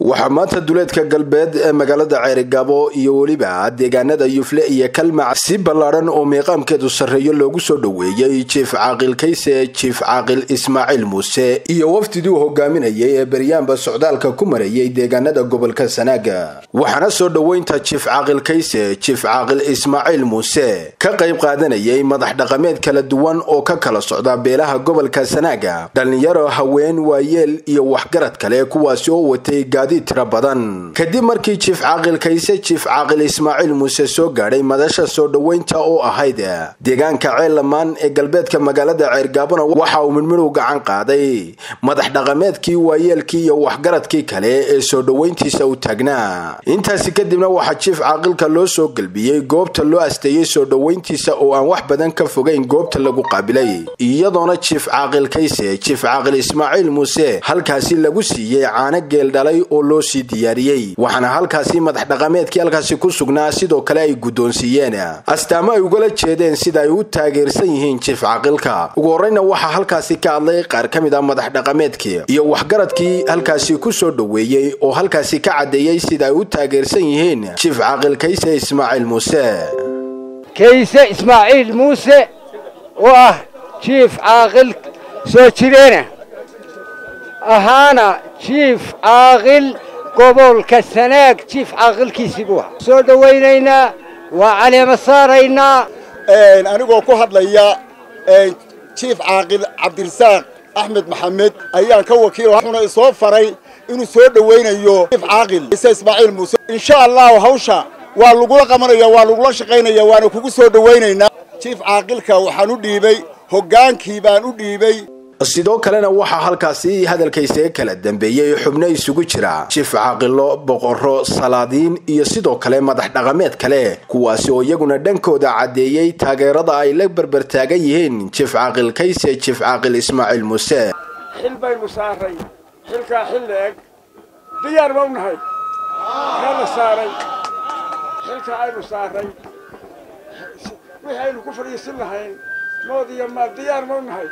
waxaa maanta duleedka galbeed ee magaalada ceerigaabo iyo weliba deegaanada yufle iyo kalmac si ballaadhan oo miiqaamkeedu sarreeyo loogu soo dhoweeyey jiif caaqil kayse jiif caaqil ismaaciil muuse iyo wafdidii uu hogaaminayay ee beryaanba socdaalka ku marayay deegaanada gobolka sanaaga waxaana soo dhoweynta jiif caaqil kayse jiif caaqil ismaaciil muuse ka qayb qaadanayay madax dhaqameed kala duwan oo ka kala socda beelaha gobolka sanaaga dhallinyaro haween waayeel iyo waxgarad kale kuwaasi oo watay gaadiid tira badan kadib markii jiif caaqil kayse jiif caaqil ismaaciil muuse soo gaadhay madasha soo dhoweynta oo ahayd deegaanka ceellamaan ee galbeedka magaalada ceergaabona waxa uu midmidhow gacan qaaday madax dhaqameedkii waayeelkii iyo waxgaradkii kale ee soo dhoweyntiisa u taagnaa intaasi kadibna waxaa jiif caaqilka loo soo gelbiyey goobta loo asteeyey soo dhoweyntiisa oo aan wax badan ka fogayn goobta lagu qaabilay iyadoona jiif caaqil kayse jiif caaqil ismaaciil muuse halkaasi lagu siiyey caano geel dhalay oo loo sii diyaariyey waxaana halkaasi madax dhaqameedkii halkaasi ku sugnaa sidoo kale ay guddoonsiiyeen astaamo ay ugala jeedeen sida ay u taageersan yihiin jiif caaqilka ugu horreyna waxaa halkaasi ka hadlay qaar ka mid ah madax dhaqameedkii iyo waxgaradkii halkaasi ku soo dhoweeyey oo halkaasi ka caddeeyey sida ay u taageersan yihiin jiif caaqil kayse ismaaciil muuse kayse ismaaciil muuse oo ah jiif caaqil soo jireena ahaana jiif caaqil gobolka sanaag jiif caaqilkiisii buu ahaa soo dhowaynaynaa waa caleema saaraynaa anigoo ku hadlaya jiif caaqil cabdirasaaq axmed maxamed ayaan ka wakiil wuxuuna isoo faray inuu soo dhowaynayo jiif caaqil ise ismaaciil muuse insha allahu hawsha waa lagula qabanaya waa lagula shaqaynaya waana kugu soo dhowaynaynaa jiif caaqilka waxaan u dhiibay hoggaankii baan u dhiibay sidoo kalena waxaa halkaasi hadalkaysaga kala dambeeyey xubno isugu jira jiif caaqilo boqorro salaadiin iyo sidoo kale madax dhaqameed kale kuwaasi oo iyaguna dhankooda caddeeyey taageerada ay la berbertaagan yihiin jiif caaqil kayse jiif caaqil ismaaciil muuse xil baynu saaray xilkaa xil la-eg diyaar ba u nahay kala saaray xilka aynu saaray wixii aynu ku fadhiisin lahayn mood iyo maal diyaar ma u nahay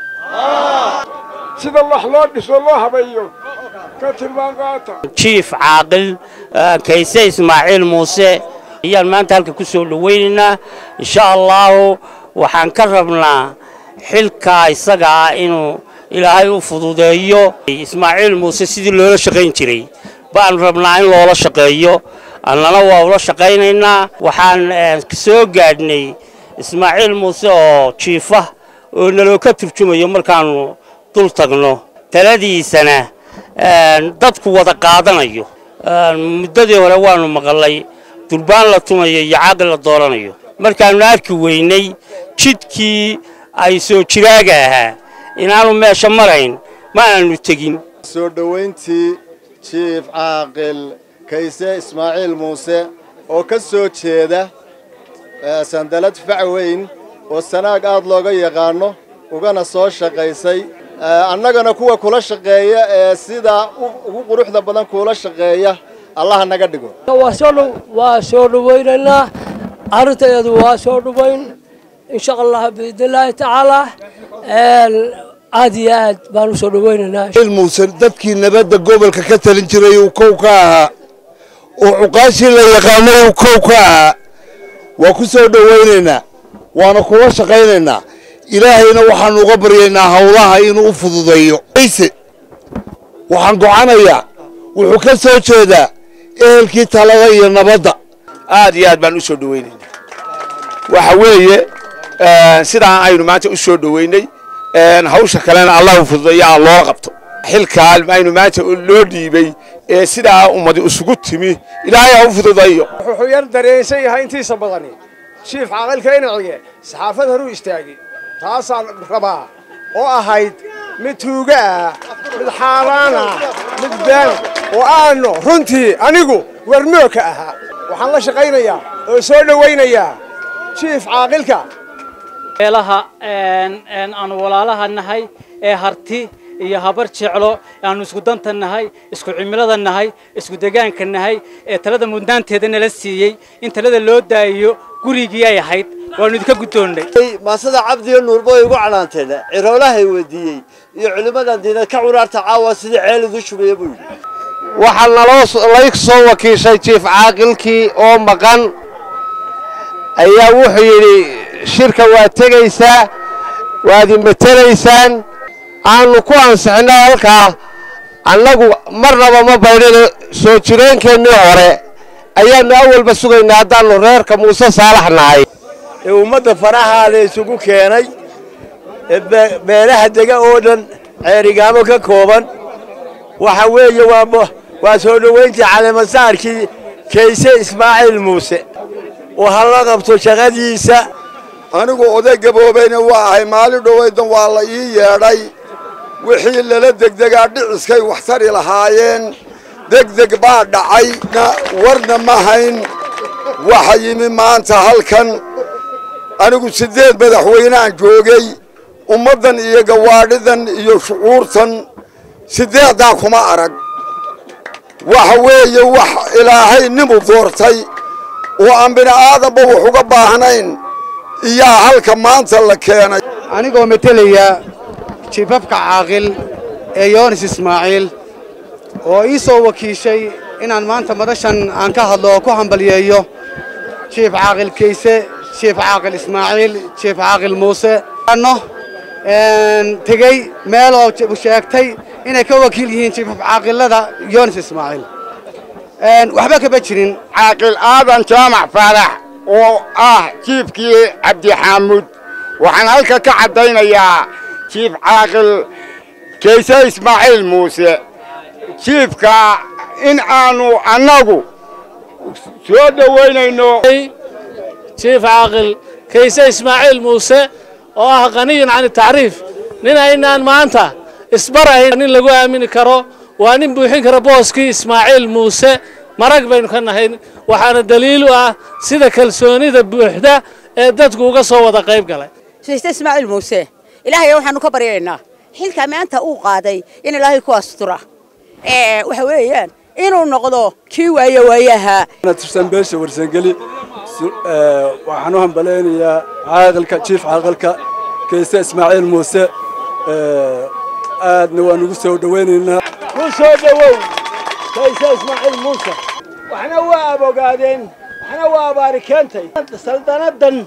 sida wax loo dhiso loo habeeyo ka tilmaan qaata jiif caaqil kayse ismaaciil muuse ayaan maanta halka ku soo dhowaynaynaa insha allahu waxaan ka rabnaa xilkaa isaga ah inuu ilaahay u fududeeyo ismaaciil muuse sidii loola shaqayn jiray baan rabnaa in loola shaqeeyo annana waa ula shaqaynaynaa waxaan soo gaadhnay ismaaciil muuse oo jiifa oo naloo ka turjumayo markaannu dul tagno taladiisana dadku wada qaadanayo muddadii hore waannu maqalay durbaan la tumayo iyo caaqil la dooranayo markaannu arki weynay jidkii ay soo jiraaga ahaa inaannu meesha marayn ma aanu tegin soo dhowayntii jiif caaqil kayse ismaaciil muuse oo ka soo jeeda sandalad facweyn oo sanaag aad looga yaqaanno ugana soo shaqaysay annagana kuwa kula shaqeeya ee sidaa ugu quruxda badan kuula shaqeeya allaha naga dhigo waa soo dhawaynaynaa arrintaeedu waa soo dhawayn insha allah biidnillaahi tacaalaa aad iyo aad baan u soo dhawaynaynaa muuse dadkii nabadda gobolka ka talin jiray uu kow ka ahaa oo cuqaashii la yaqaanay uu kow ka ahaa waa ku soo dhowaynaynaa waana kula shaqaynaynaa ilaahayna waxaanu uga baryaynaa hawlaha inuu u fududeeyo ayse waxaan gocanayaa wuxuu ka soo jeedaa ehelkii talada iyo nabadda aad iyo aad baan u soo dhowaynaynaa waxa weeye sidaa aynu maanta u soo dhowaynay hawsha kalena allah u fududeeyo aan loola qabto xilkaa aynu maanta loo dhiibay ee sidaa ummadi isugu timi ilaahay ha u fududeeyo wuxuu yar dareensan yahay intiisa badani jiif caaqilka inacige saxaafad horuu istaagay taasaan rabaa oo ahayd mid tuuga ah mid xaaraan ah mid been oo aanu runtii anigu warmoo ka ahaa waxaan la shaqaynayaa oo soo dhowaynayaa jiif caaqilka meelaha aanu walaalaha nahay ee harti iyo habar jeclo aanu isku danta nahay isku cimilada nahay isku degaanka nahay ee talada mudnaanteeda nala siiyey in talada loo daayiyo gurigii ay ahayd waanu idinka guddoonnay maasada cabdiyo nuurbo ay ugu canaanteen ciroolahay weydiiyey iyo culimmadan diinad ka curaarta caawa sidii ceel idu shubaya buu yidhi waxaa naloo lay soo wakiishay jiif caaqilkii oo maqan ayaa wuxuu yidhi shirka waad tegaysaa waad imatelaysaan aanu ku ansixinno halkaa annagu marnaba ma baydhino soo jireenkeennii hore ayaannu awalba sugaynaa haddaannu reerka muuse saalax nahay ee ummadda farahaa la isugu keenay ee beelaha dega oo dhan ceerigaamo ka kooban waxa weeye waa waa soo dhowayntii caleemasaarkii kayse ismaaciil muuse oo ha la qabto shaqadiisa anigu oday gaboobayna waa ahay maalin dhowaydan waa la ii yeedhay wixii lala degdegaa dhiciskay wax tari lahaayeen degdeg baa dhacay warna ma hayn waxa yimi maanta halkan anigu siddeed madaxweyneaan joogay ummaddan iyo gawaadhidan iyo shucuurtan siddeeddaa kuma arag waxa weeye wax ilaahay nimu doortay oo aan bini'aadanba wax uga baahnayn iyaa halka maanta la keenay anigoo metelaya jiifafka caaqil ee yoonis ismaaciil oo ii soo wakiishay inaan maanta madashan aan ka hadlo oo ku hambalyeeyo jiif caaqil kayse jiif caaqil ismaaciil jiif caaqil muuse ano tegey meel oo sheegtay inay ka wakiil yihiin jiifaf caaqilada yoonis ismaaciil waxba kama jirin caaqil aadan jaamac faarax oo ah jiifkii cabdixaamuud waxaan halka ka caddaynayaa jiif caaqil kayse ismaaciil muuse jiifka in aanu annagu soo dhowaynayno jiif caaqil kayse ismaaciil muuse oo ah qaniyin can tacriif nin aynaan maanta isbarayn nin lagu aamini karo waa nin buuxin kara booskii ismaaciil muuse marag baynu ka nahay waxaana daliil u ah sida kalsoonida buuxda ee dadku uga soo wada qayb galay siiste ismaaciil muuse ilaahay waxaanu ka baryaynaa xilka maanta uu qaaday in ilaahay ku astura waxa weeyaan inuu noqdo kii waaye waayaha tirsan beesha warsangeli waxaan u hambalaynayaa caaqilka jiif caaqilka kayse ismaaciil muuse aadna waan ugu soo dhowaynaynaa ku soo dhowow kayse ismaaciil muuse waxna waa abogaadeen waxna waa abaari keentay saldanadan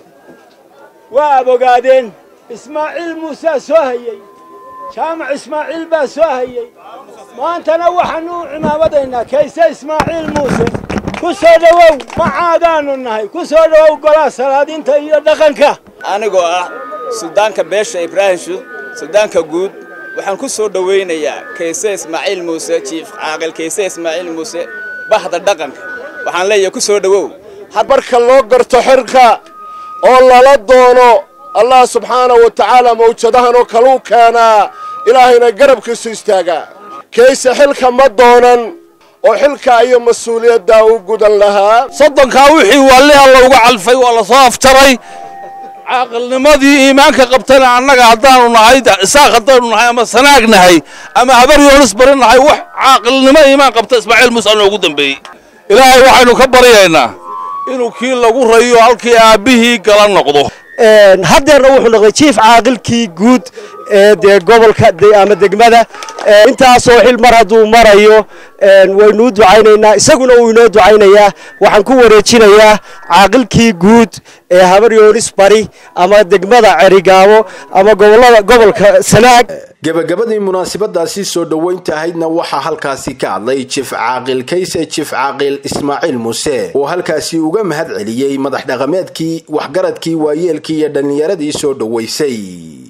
waa abogaadeen ismaaciil muusaa soo hayey jaamac ismaaciil baa soo hayey maantana waxaanu u cimaamadaynaa kayse ismaaciil muuse ku soo dhowow macaadaannu nahay ku soo dhowow golaha salaadiinta iyo dhaqanka anigoo ah suldaanka beesha ibraahim shuud suldaanka guud waxaan ku soo dhowaynayaa kayse ismaaciil muuse jiif caaqil kayse ismaaciil muuse bahda dhaqanka waxaan leeyahay ku soo dhowow marka loo garto xirka oo lala doono allah subxaanahu wa tacaala mawjadahan oo kaluu keenaa ilaahayna garabkiisu istaagaa kayse xilka ma doonan oo xilkaa iyo mas-uuliyaddaa u gudan lahaa soddonkaa wixii waalli alla uga calfay waa la soo afjaray caaqilnimadii iimaanka qabtana annaga haddaanu nahay isaaq haddaanu nahay ama sanaag nahay ama habar yoonis bari nahay wax caaqilnimo iimaan qabta ismaaciil muuse noogu dambeeyey ilaahay waxaynu ka baryaynaa inuu kii lagu rayo halkii aabbihii gala noqdo haddeerna wuxuu noqday jiif caaqilkii guud ee dee gobolka ama degmada intaasoo xil mar hadduu marayo waynu u ducaynaynaa isaguna wuu inoo ducaynayaa waxaan ku wareejinayaa caaqilkii guud ee habar yoonis bari ama degmada cerigaabo ama gobolada gobolka sanaag gebagabadii munaasabadaasi soo dhoweynta ahaydna waxaa halkaasi ka hadlay jiif caaqil kayse jiif caaqil ismaaciil muuse oo halkaasi uga mahad celiyey madax dhaqameedkii waxgaradkii waayeelkii iyo dhallinyaradii soo dhoweysay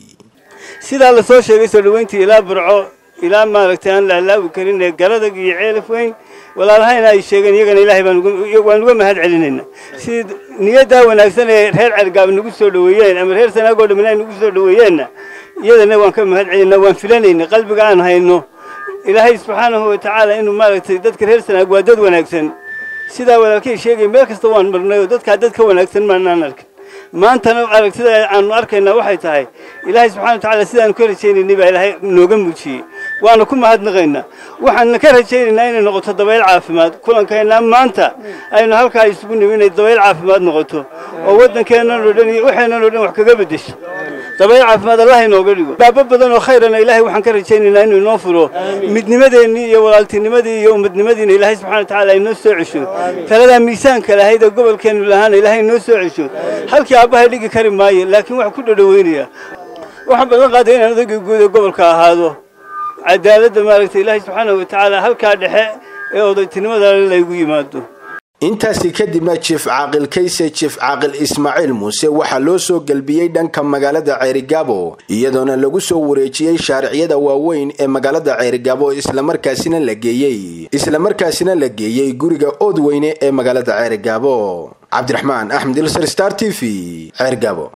sidaa la soo sheegay soo dhoweyntii ilaa burco ilaa maaragtay aan la halaabi karin ee garadag iyo ceelaf weyn walaalahayna ay sheegeen iyagana ilaahay waan uga mahad celinayna si niyaddaa wanaagsan ee reer cergaab nagu soo dhoweeyeen ama reer sanaagoo dhammin ay nagu soo dhoweeyeenna iyadana waan ka mahad celinaa waan filanayna qalbiga aan hayno ilaahay subxaanahu wa tacaala inuu maaragtay dadka reer sanaag waa dad wanaagsan sidaa walaalkay sheegay meel kasta waan marnay oo dadkaa dad ka wanaagsan maanaan arkin maantana aragtida aanu arkaynaa waxay tahay ilaahay subxana wa tacaala sidaanu ka rajaynaynay baa ilaahay nooga muujiyey waana ku mahadnaqaynaa waxaanna ka rajaynaynaa inay noqoto dabayl caafimaad kulankeenna maanta aynu halkaa isugu nimi inay dabayl caafimaad noqoto oo waddankeennan oo dhan iyo waxeennan oo dhan wax kaga beddesho dabayl caafimaad allah inooga dhigo baabo badan oo khayrana ilaahay waxaan ka rajaynaynaa inuu inoo furo midnimadeennii iyo walaaltinimadii iyo ummadnimadiina ilaahay subxana watacaala inoo soo cesho taladaa miisaanka lahayd ee gobolkeennu lahaana ilaahay inoo soo cesho halkii aabbahay dhigi kari maayo laakiin waxaan ku dhadhaweynaya waxaan badan qaaday inaan odaygii guud ee gobolka ahaado cadaaladda maaragtay ilaahay subxaana watacaala halkaa dhexe ee odaytinimada laygu yimaado intaasi kadibna jiif caaqil kayse jiif caaqil ismaaciil muuse waxaa loo soo gelbiyey dhanka magaalada ceerigaabo iyadoona lagu soo wareejiyey shaariciyada waaweyn ee magaalada ceerigaabo islamarkaasina la geeyey islamarkaasina la geeyey guriga ood weyne ee magaalada ceerigaabo cabdiraxmaan axmed ilsar star t v ceerigaabo